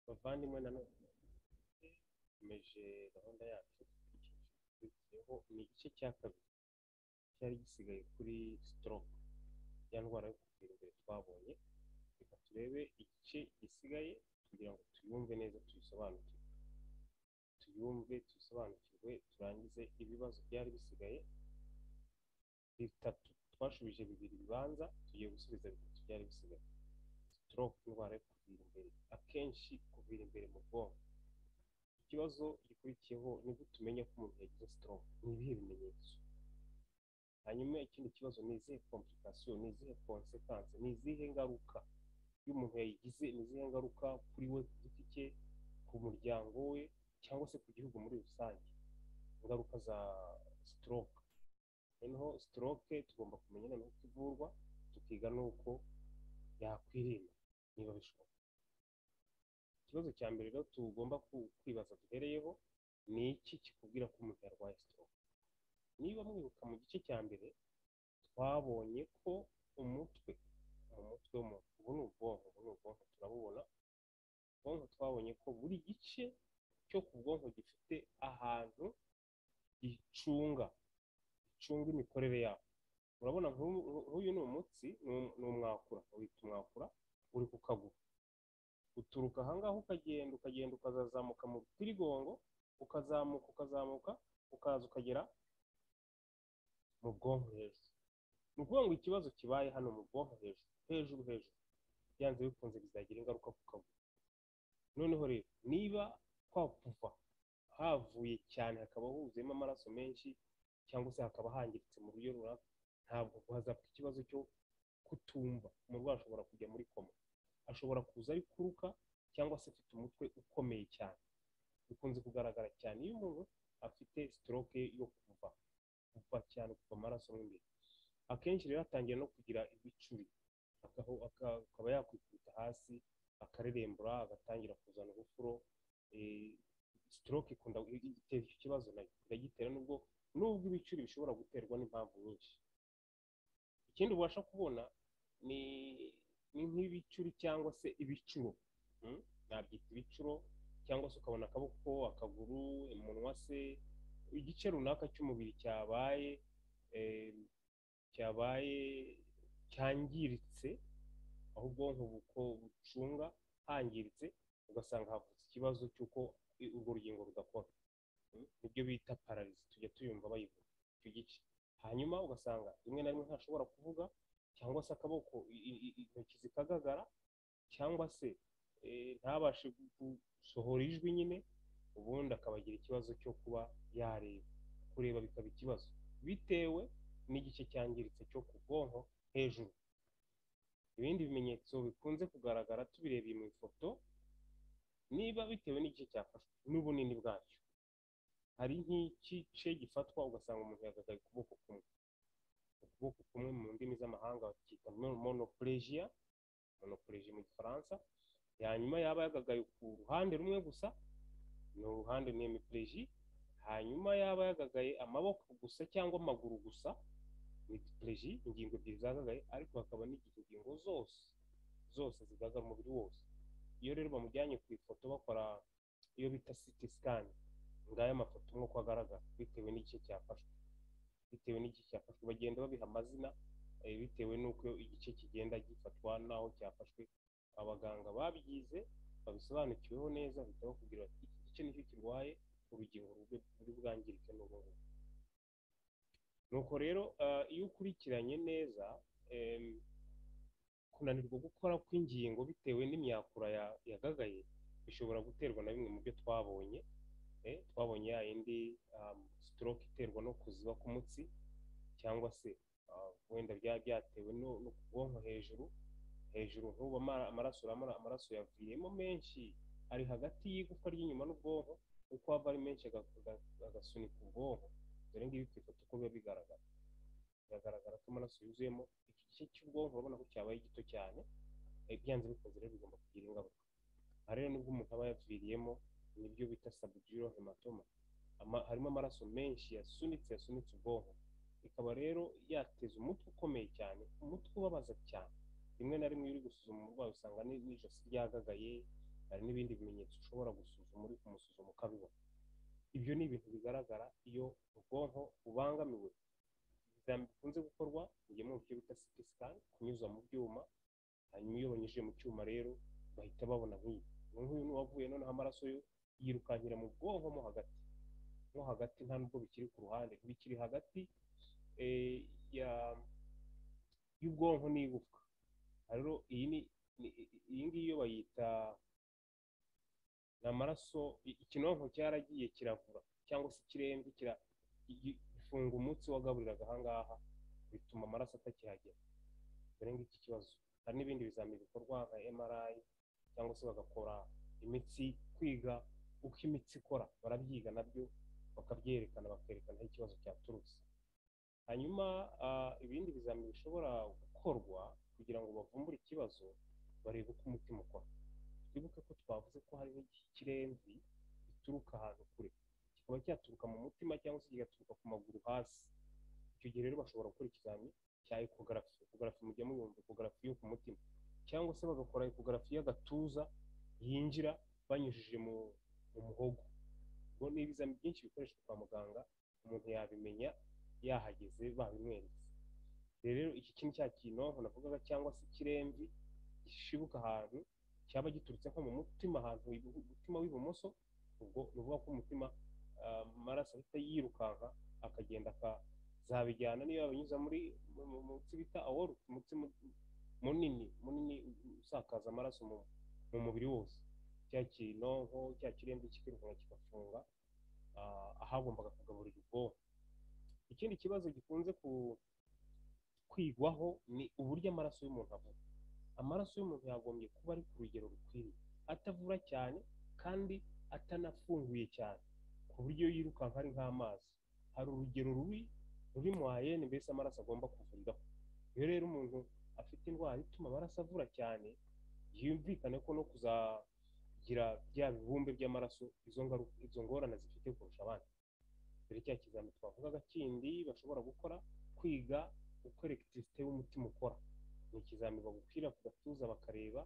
bavandimwe nanone dukomeje gahunda yacu ikurikiyeho ni igice cya kabiri cyari gisigaye kuri stroke ya ndwara yo kugira imbere twabonye reka turebe igice gisigaye kugira ngo tuyumve neza tuyisobanukirwe tuyumve tuyisobanukirwe turangize ibibazo byari bisigaye bitatu twashubije bibiri bibanza tugiye gusubiza bitatu byari bisigaye stroke indwara yo kuvira imbere akenshi kuvira imbere mu bwonko ikibazo gikurikiyeho nibwo tumenya ko umuntu yagize stroke ni ibihe bimenyetso hanyuma ikindi kibazo ni izihe komplikasiyo ni izihe konsekanse ni izihe ngaruka iyo umuntu yayigize ni izihe ngaruka kuri we ku giti cye ku muryango we cyangwa se ku gihugu muri rusange ingaruka za stroke noneho stroke tugomba kumenya noneho uko ivurwa tukiga n'uko yakwirinda niba bishoboka ikibazo cya mbere rero tugomba ku- kwibaza duhereyeho ni iki kikubwira ko umuntu yarwaye stroke niba mwibuka mu gice cya mbere twabonye ko umutwe mu mutwe w'umuntu ubu ni ubwonko ubu ni ubwonko turabubona ubwonko twabonye ko buri gice cyo ku bwonko gifite ahantu gicunga gicunga imikorere yabo urabona nk'ubu- nk'uyu ni umutsi ni um- ni umwakura wita umwakura uri ku kaguru uturuka ahangaha ukagenda ukagenda ukazazamuka mu rutirigongo ukazamuka ukazamuka ukaza ukagera mu bwonko hejuru ni ukuvuga ngo ikibazo kibaye hano mu bwonko hejuru hejuru hejuru byanze bikunze bizagira ingaruka ku kaguru noneho rero niba kwakuva havuye cyane hakaba huzuyemo amaraso menshi cyangwa se hakaba hangiritse mu buryo runaka ntabwo hazapfa ikibazo cyo kutumva umurwayi ashobora kujya muri koma ashobora kuza ari kuruka cyangwa se afite umutwe ukomeye cyane bikunze kugaragara cyane iyo umuntu afite stroke yo kuva kuva cyane kuva amaraso mo imbere akenshi rero atangira no kugira ibicuri akaho- aka- akaba yakwikubita hasi akarerembura agatangira kuzana ubufuro eh, stroke ikunda itera icyo kibazo nayo iragitera nubwo nubwo ibicuri bishobora guterwa n'impamvu nyinshi ikindi ubasha kubona ni ni nk'ibicuri cyangwa se ibicuro mm? nabyita ibicuro cyangwa se ukabona akaboko akaguru umunwa se igice runaka cy'umubiri cyabaye eh, cyabaye cyangiritse aho ubwonko buko bucunga hangiritse ugasanga havutse ikibazo cy'uko i- urwo rugingo rudakora Mm? nibyo bita pararizi tujya tuyumva bayivuga icyo gice hanyuma ugasanga rimwe na rimwe ntashobora kuvuga cyangwa se akaboko i- i- i- intoki zikagagara cyangwa se eh, ntabashe gu- gusohora ijwi nyine ubundi akaba agira ikibazo cyo kuba yareba kureba bikaba ikibazo bitewe n'igice cyangiritse cyo ku bwonko hejuru ibindi bimenyetso bikunze kugaragara tubirebeye mu ifoto niba bitewe n'igice cyafashwe n'ubunini bwacyo hari nk'igice gifatwa ugasanga umuntu yagagaye ukuboko kumwe ukuboko kumwe mu ndimi z'amahanga bakita monopurejiya monopurejiya mu gifaransa hanyuma yaba yagagaye ku ruhande rumwe gusa ni uruhande ni hemipureji hanyuma yaba yagagaye amaboko gusa cyangwa amaguru gusa ni dipureji ingingo ebyiri zagagaye ariko hakaba n'igihe ingingo zose zose zigaragara umubiri wose iyo rero bamujyanye ku ifoto bakora iyo bita siti sikani ngaya amafoto nk'uko agaragara bitewe n'igice cyafashwe bitewe n'igice cyafashwe bagenda babiha amazina eh, bitewe n'uko igice kigenda gifatwa n'aho cyafashwe abaganga babyize babisobanukiweho neza bahita bakubwira bati iki gice nicyo kirwaye urugingo rube ruri bwangirike n'ubu ngubu nuko rero eh, iyo ukurikiranye neza em, kunanirwa gukora kw'ingingo bitewe n'imyakura ya- yagagaye bishobora guterwa na bimwe mu byo twabonye eh, twabonye ya yindi um, stroke iterwa no kuziba k'umutsi cyangwa se ah, wenda byaba byatewe no no ku bwonko hejuru hejuru nk'ubu amara- amaraso uramara- amaraso yavuyemo menshi ari hagati y'igufwa ry'inyuma n'ubwonko uko ava ari menshi aga- aga- agasunika ubwonko dore ngibi ku ifoto uko biba bigaragara biragaragara ko amaraso yuzuyemo iki gice cy'ubwonko urabona ko cyabaye gito cyane eh, byanze bikunze rero bigomba kugira ingaruka aha rero nibwo umuntu aba yaviriyemo nibyo bita sabujiro hematoma Ama- harimo amaraso menshi yasunitse yasunitse ubwonko ikaba rero yateza umutwe ukomeye cyane umutwe ubabaza cyane rimwe na rimwe iyo uri gusuzuma umurwayi usanga ni- n'ijosi ryagagaye hari n'ibindi bimenyetso ushobora gusuzuma uri kumusuzuma ukabibona ibyo ni ibintu bigaragara iyo ubwonko bubangamiwe ibizami bikunze gukorwa mu byo bita siti sikani kunyuzwa mu byuma hanyuma iyo banyujije mu cyuma rero bahita babona nk'iyi nk'uyu ni uwavuye noneho amaraso yo yirukankira mu bwonko mo hagati mo hagati nta nubwo bikiri ku ruhande bikiri hagati eh, ya- y'ubwonko n'igufwa rero iyi ni ni- iyi ngiyi yo bayita ni amaraso i- ikinonko cyaragiye kiravura cyangwa se ikirembye kira- gi- gifunga umutsi wagaburiraga ahangaha bituma amaraso atakihagera dore ngiki kibazo hari n'ibindi bizamini bikorwa nka MRI cyangwa se bagakora imitsi kwiga uko imitsi ikora barabyiga nabyo bakabyerekana bakerekana aho ikibazo cyaturutse hanyuma ah, ibindi bizamini bishobora gukorwa kugira ngo bavumbure ikibazo barebe uko umutima ukora twibuke ko twavuze ko hariho ikiremvi gituruka ahantu kure kikaba cyaturuka mu mutima cyangwa se kigaturuka ku maguru hasi icyo gihe rero bashobora gukora ikizamini cya ekogarafi ekogarafi mujya muyumva ekogarafi yo ku mutima cyangwa se bagakora ekogarafi y'agatuza yinjira banyujije mu mu muhogo ubwo ni ibizamini byinshi bikoreshwa kwa muganga umuntu yabimenya yahageze babimweretse rero iki kintu cya kinonko navugaga cyangwa se ikiremvi gishibuka ahantu cyaba giturutse nko mu mutima ahantu ibu- umutima w'ibumoso ubwo ni ukuvuga ko umutima ah, amaraso ahita yirukanka akagenda akazabijyana niyo yabanyuza muri mu- mu mutsi bita awori umutsi mu- munini munini usakaza amaraso mu, mu mubiri wose cya kinonko cya kirembe kikirukanka kigafunga ah, ahagombaga kugaburira ubwonko ikindi kibazo gikunze ku- kwigwaho ni uburyo amaraso y'umuntu avuga amaraso y'umuntu yagombye kuba ari ku rugero rukwiriye atavura cyane kandi atanafunguye cyane ku buryo yirukanka ari nk'amazi hari urugero rubi ruri mu ayene mbese amaraso agomba kuvuriraho iyo rero umuntu afite indwara ituma amaraso avura cyane yumvikane ko no kuzagira bya bibumbe by'amaraso izo ngaru- izo ngorane zifite kurusha abandi dore cya kizamini twavugaga kindi bashobora gukora kwiga uko elegitirisite y'umutima ukora ni ikizamini bagukwira ku gatuza bakareba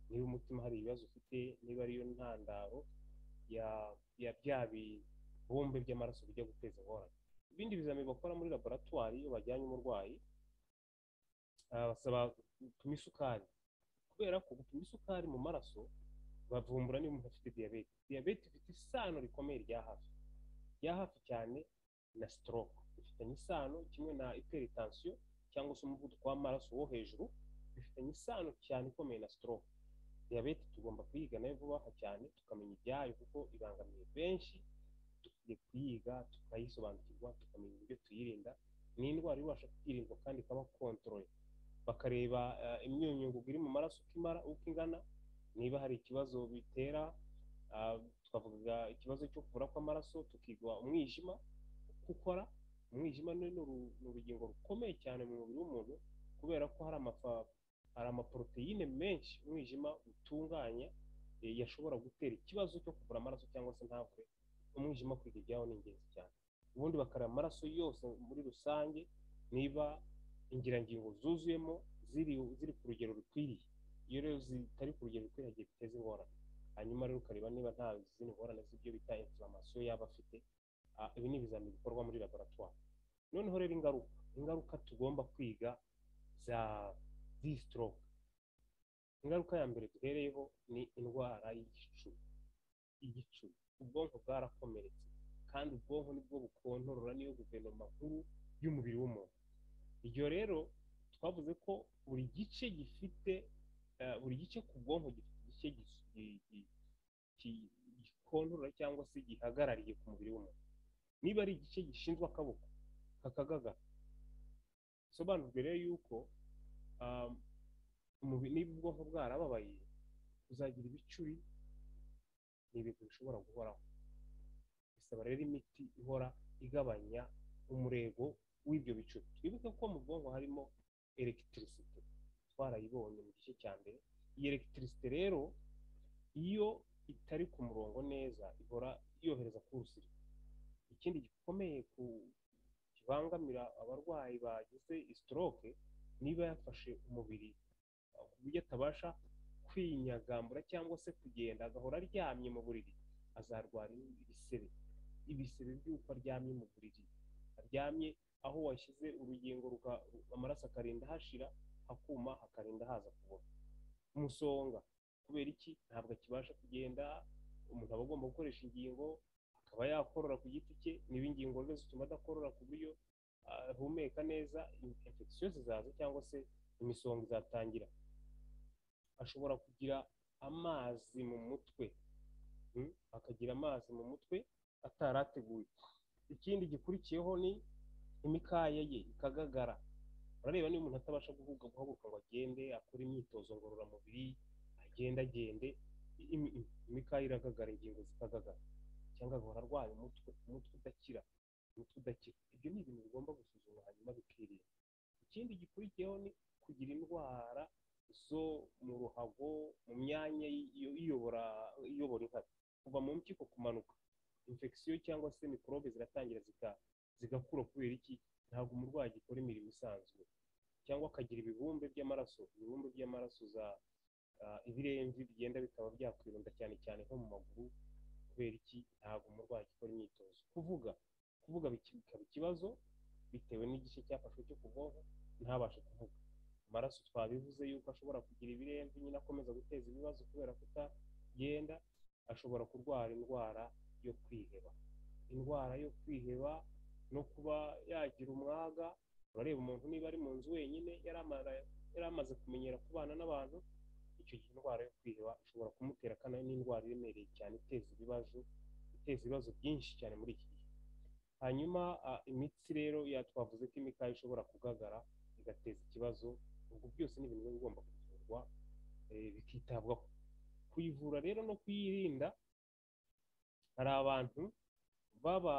niba umutima hari ibibazo ufite niba ariyo ntandaro ya ya bya bibumbe by'amaraso bijya guteza ingorane ibindi bizamini bakora muri laboratwari iyo bajyanye umurwayi ah, basaba gupima isukari kubera ko gupima isukari mu maraso bavumbura niba umuntu afite diyabete diyabete ifite isano rikomeye rya hafi rya hafi cyane na stroke bifitanye isano kimwe na hypertension cyangwa se umuvuduko w'amaraso wo hejuru bifitanye isano cyane ikomeye na stroke diyabete tugomba kuyiga nayo vuba aha cyane tukamenya ibyayo kuko ibangamiye benshi dukwiye kuyiga tukayisobanukirwa tukamenya uburyo tuyirinda ni indwara ibasha kwirindwa kandi ikaba kontorore bakareba eh, imyunyungugu iri mu maraso uko imara uko ingana niba hari ikibazo bitera ah, twavuga ikibazo cyo kubura kw'amaraso tukigwa umwijima uko ukora umwijima ni uru- ni urugingo rukomeye cyane mu mubiri w'umuntu kubera ko hari amafa hari amaporoteyine menshi umwijima utunganya eh, yashobora gutera ikibazo cyo kubura amaraso cyangwa se ntavure umwijima kwiga ibyaho ni ingenzi cyane ubundi bakareba amaraso yose muri rusange niba ingirangingo zuzuyemo ziri ziri ku rugero rukwiriye iyo rero zitari ku rugero rukwiriye hagiye biteza ingorane hanyuma rero ukareba niba nta zindi ngorane z'ibyo bita inflammation yaba afite Ah, ibi ni ibizamini bikorwa muri laboratwari noneho rero ingaruka ingaruka tugomba kwiga za z'iyi stroke ingaruka ya mbere duhereyeho ni indwara y'igicuri igicuri ubwonko bwarakomeretse kandi ubwonko nibwo bukontorora niyo guverinoma nkuru y'umubiri w'umuntu iryo rero twavuze ko buri gice gifite eh, buri gice ku bwonko gifite igice gis- gi- gi- ki- gikontorora cyangwa se gihagarariye ku mubiri w'umuntu niba ari igice gishinzwe akaboko kakagagara bisobanurwe rero yuko um, umubiri niba ubwonko bwarababaye uzagira ibicuri ni ibintu bishobora guhoraho bisaba rero imiti ihora igabanya umurego w'ibyo bicuri twibuke ko mu bwonko harimo elegitirisite twarayibonye mu gice cya mbere iyi elegitirisite rero iyo itari ku murongo neza ihora yohereza ku rusiri ikindi gikomeye ku kibangamira abarwayi bagize stroke niba yafashe umubiri uh, ku buryo atabasha kwinyagambura cyangwa se kugenda agahora aryamye mu buriri azarwara ibisebe ibisebe by'uko aryamye mu buriri aryamye aho washyize urugingo ruka- amaraso akarinda hashira hakuma hakarinda haza kubora umusonga kubera iki ntabwo akibasha kugenda umuntu aba agomba gukoresha ingingo akaba yakorora ku giti cye niba ingingo rero zituma adakorora ku buryo ahumeka neza infekisiyo zizaza cyangwa se imisonga izatangira ashobora kugira amazi mu mutwe Mm, akagira amazi mu mutwe atari ateguye ikindi gikurikiyeho ni imikaya ye ikagagara urareba niba umuntu atabasha guhuga guhaguruka ngo agende akore imyitozo ngororamubiri agende agende imi- imi- imikaya iragagara ingingo zikagagara cyangwa agahora arwaye umutwe umutwe udakira umutwe udakira ibyo ni ibintu bigomba gusuzumwa hanyuma bikirinda ikindi gikurikiyeho ni kugira indwara zo mu ruhago mu myanya y'iyo- iyobora iyobora inkari kuva mu mpyiko kumanuka infection cyangwa se mikorobe ziratangira zika- zigakura kubera iki ntabwo umurwayi agikora imirimo isanzwe cyangwa akagira ibibumbe by'amaraso ibibumbe by'amaraso za ah, ibiremvi bigenda bikaba byakwirunda cyane cyane nko mu maguru kubera iki ntabwo umurwayi agikora imyitozo kuvuga kuvuga biki- bikaba ikibazo bitewe n'igice cyafashwe cyo ku bwonko ntabashe kuvuga amaraso twabivuze yuko ashobora kugira ibiremvi nyine akomeza guteza ibibazo kubera kutagenda ashobora kurwara indwara yo kwiheba indwara yo kwiheba no kuba yagira umwaga urareba umuntu niba ari mu nzu wenyine yari amara- yari amaze kumenyera kubana n'abantu icyo gihe indwara yo kwiheba ishobora kumutera kandi ari n'indwara iremereye cyane iteza ibibazo iteza ibibazo byinshi cyane muri iki gihe hanyuma ah, imitsi rero ya twavuze ko imikaya ishobora kugagara igateza ikibazo ubwo byose ni ibintu biba bigomba kuvurwa eh, bikitabwaho kuyivura rero no kuyirinda hari abantu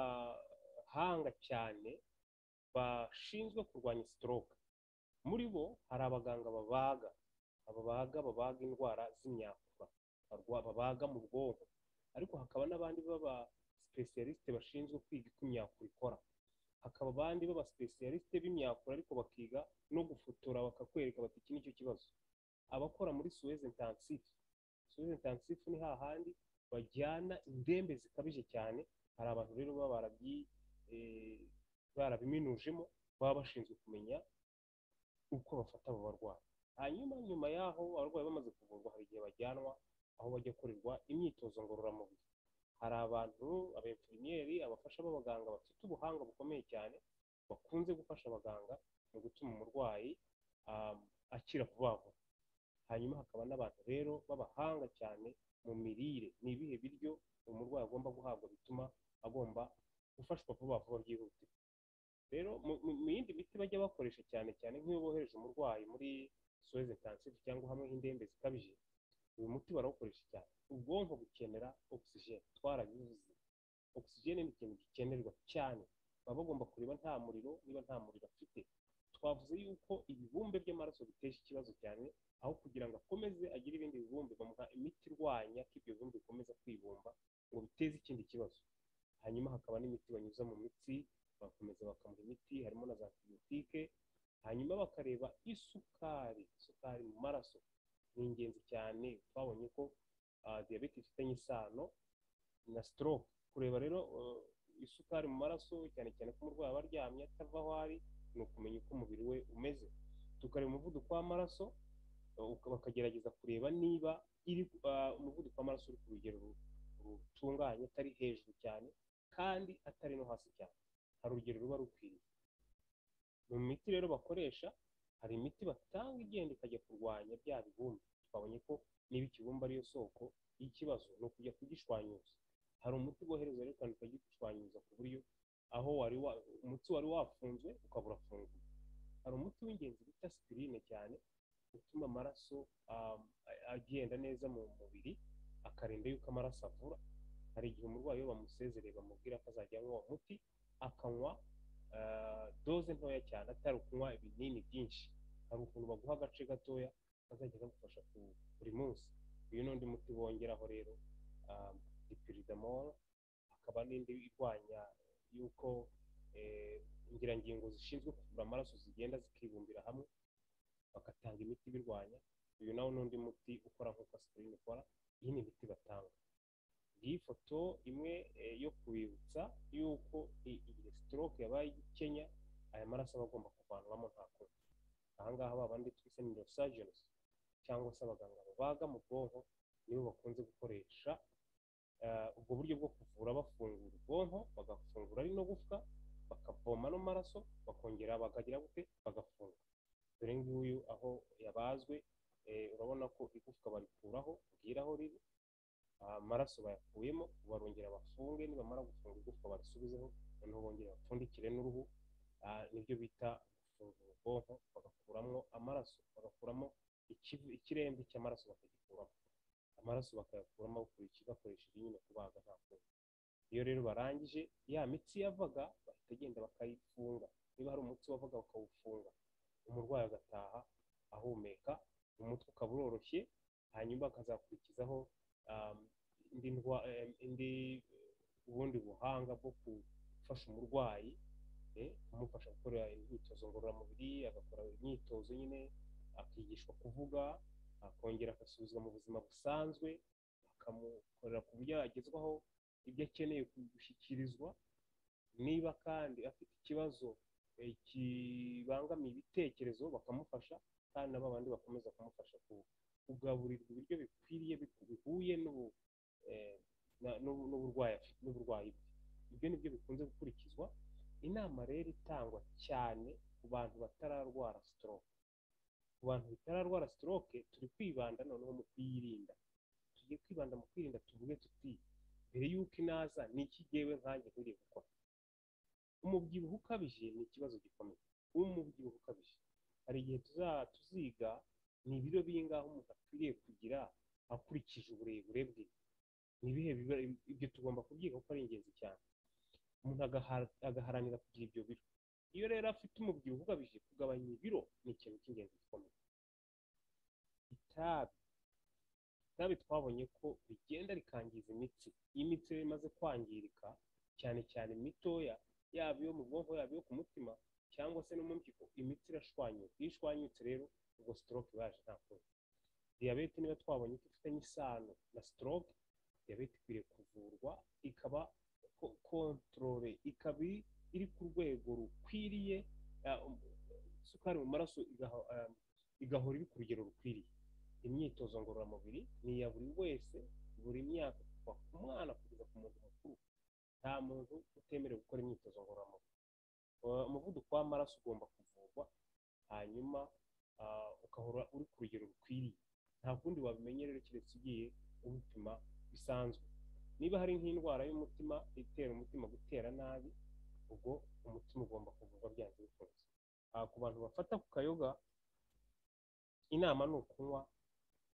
b'abahanga cyane bashinzwe kurwanya stroke muri bo hari abaganga babaga ababaga babaga indwara z'imyakura barwa- babaga mu bwonko ariko hakaba n'abandi b'aba specialiste bashinzwe kwiga uko imyakura ikora hakaba abandi b'aba specialiste b'imyakura ariko bakiga no gufotora bakakwereka bati iki nicyo kibazo abakora muri Suez intensive Suez intensive ni hahandi bajyana indembe zikabije cyane hari abantu rero baba barabyi- eh, barabiminujemo baba bashinzwe kumenya uko bafata abo barwayi hanyuma nyuma y'aho abarwayi bamaze kuvurwa hari igihe bajyanwa aho bajya korerwa imyitozo ngororamubiri hari abantu abenfirimiyeri abafasha b'abaganga bafite ubuhanga bukomeye cyane bakunze gufasha abaganga mu gutuma umurwayi um, akira vuba vuba hanyuma hakaba n'abantu rero b'abahanga cyane mu mirire ni ibihe biryo umurwayi agomba guhabwa bituma agomba gufashwa vuba vuba byihutirwa rero mu mu- mu yindi miti bajya bakoresha cyane cyane nk'iyo bohereje umurwayi muri soze intensive cyangwa hamwe h'indembe zikabije uyu muti barawukoresha cyane ubwonko bukenera ogisijeni twarabivuze ogisijeni ni ikintu gikenerwa cyane baba bagomba kureba nta muriro niba nta muriro afite twavuze yuko ibibumbe by'amaraso bitesha ikibazo cyane aho kugira ngo akomeze agire ibindi bibumbe bamuha imiti irwanya ko ibyo bibumbe bikomeza kwibumba ngo biteze ikindi kibazo hanyuma hakaba n'imiti banyuza mu mitsi bakomeza bakamuha imiti harimo na za antibiyotike hanyuma bakareba isukari isukari mu maraso ni ingenzi cyane twabonye ko ah, diyabete ifitanye isano na stroke kureba rero eh, isukari mu maraso cyane cyane ko umurwayi aba aryamye atava aho ari ni ukumenya uko umubiri we umeze tukareba umuvuduko w'amaraso uka- bakagerageza kureba niba iri ah, umuvuduko w'amaraso uri ku rugero ru- rutunganye atari hejuru cyane kandi atari no hasi cyane hari urugero ruba rukwiriye mu miti rero bakoresha hari imiti batanga igenda ikajya kurwanya bya bibumbe twabonye ko niba ikibumba ariyo soko y'ikibazo ni ukujya kugishwanyuza hari umuti wohereza rero kandi ukagishwanyuza ku buryo aho wari wa, umuti wari wafunzwe ukaba urafunguye hari umuti w'ingenzi bita sipirine cyane utuma amaraso um, a- agenda neza mu mubiri akarinda yuko amaraso avura hari igihe umurwayi iyo bamusezereye bamubwira ko azajya anywa uwo muti akanywa ah, doze ntoya cyane atari ukunywa ibinini byinshi hari ukuntu baguha agace gatoya kazajya kagufasha ku- buri munsi uyu n'undi muti bongeraho rero ah, dipiridamoro hakaba n'indi irwanya yuko eh, ingirangingo zishinzwe kuvura amaraso zigenda zikibumbira hamwe bagatanga imiti ibirwanya uyu nawe n'undi muti ukora nk'uko aspirin ikora iyi ni imiti batanga iyi foto imwe eh, yo kubibutsa yuko i- iyi stroke yabaye igikenya aya maraso aba agomba kuvanwamo nta kundi ahangaha ba bandi twise neurosurgeons cyangwa se abaganga babaga mu bwonko nibo bakunze gukoresha eh, ubwo buryo bwo kuvura bafungura ubwonko bagafungura ari no gufwa bakavoma no maraso bakongera bakagira gute bagafunga dore nguyu aho yabazwe eh, urabona ko igufwa barikuraho ubwira aho riri amaraso bayakuyemo barongera bafunge nibamara gufunga igufwa barisubizeho noneho bongera bapfundikire n'uruhu Ah, nibyo bita gufungura ubwonko bagakuramo amaraso bagakuramo ikivu- ikiremve cy'amaraso bakagikuramo amaraso bakayakuramo bakurikije bakoresheje nyine kubaga nta kundi iyo rero barangije ya mitsi yavaga bahita agenda bakayifunga niba hari umutsi wavaga bakawufunga umurwayi agataha ahumeka umutwe ukaba uroroshye hanyuma akazakurikizaho um, indi ndwa- em, indi eh, ubundi buhanga bwo gufasha umurwayi eh, kumufasha gukora imyitozo ngororamubiri agakora imyitozo nyine akigishwa kuvuga akongera agasubizwa mu buzima busanzwe bakamukorera ku buryo yagezwaho ibyo akeneye gushyikirizwa niba kandi afite ikibazo eh, kibangamiye ibitekerezo bakamufasha kandi na ba bandi bakomeza kumufasha ku- kugaburirwa ibiryo bikwiriye bi- bihuye n'ubu- eh, na- n'ubu- n'uburwayi afite- n'uburwayi bwe ibyo ni byo bikunze gukurikizwa inama rero itangwa cyane ku bantu batararwara stroke ku bantu batararwara stroke turi kwibanda noneho mu kuyirinda tugiye kwibanda mu kwirinda tuvuge tuti mbere y'uko inaza ni iki jyewe nkanjye nkwiye gukora umubyibuho ukabije ni ikibazo gikomeye umubyibuho ukabije hari igihe tuza- tuziga ni ibiro bingahe umuntu akwiriye kugira akurikije uburebure bwe ni ibihe biba- ibyo tugomba kubyiga kuko ari ingenzi cyane umuntu agahara- agaharanira kugira ibyo biro iyo rero afite umubyibuho ukabije kugabanya ibiro ni ikintu cy'ingenzi gikomeye itabi itabi twabonye ko rigenda rikangiza imitsi iyo imitsi rero imaze kwangirika cyane cyane mitoya yaba iyo mu bwonko yaba iyo ku mutima cyangwa se no mu mpyiko imitsi irashwanyuka iyo ishwanyutse rero ubwo stroke iba yaje nta kundi diyabete niba twabonye ko ifitanye isano na stroke diyabete ikwiriye kuvurwa ikaba ko- kontorore ikaba iri- iri ku rwego rukwiriye ah, um, isukari mu maraso igaho- ah, igahora iri ku rugero rukwiriye imyitozo ngororamubiri ni iya buri wese buri myaka kuva ku mwana kugeza ku muntu mukuru nta muntu utemerewe gukora imyitozo ngororamubiri Uh, umuvuduko w'amaraso ugomba kuvurwa hanyuma ah, ugahora uri ku rugero rukwiriye nta kundi wabimenya rero keretse ugiye ubipima bisanzwe niba hari nk'indwara y'umutima itera umutima gutera nabi ubwo umutima ugomba kuvurwa byanze bikunze Ah, ku bantu bafata ku kayoga inama ni ukunywa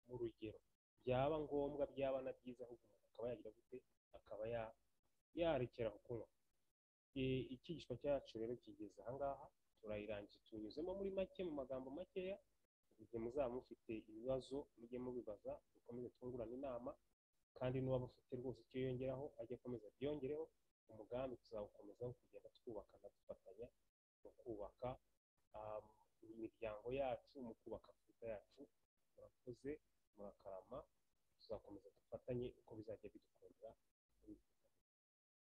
mu rugero byaba ngombwa byaba na byiza ahubwo umuntu akaba yagira gute akaba ya- yarekera aho kunywa Eh, icyigishwa cyacu rero kigeze ahangaha turayirangije tunyuzemo muri make mu magambo makeya igihe muzaba mufite ibibazo mujye mubibaza dukomeze twungurana inama kandi n'uwaba ufite rwose icyo yongeraho ajye akomeza abyongereho umugambi tuzawukomezaho kugenda twubakana dufatanya mu kubaka um, imiryango yacu mu kubaka afurika yacu murakoze murakarama tuzakomeza dufatanye uko bizajya bidukundira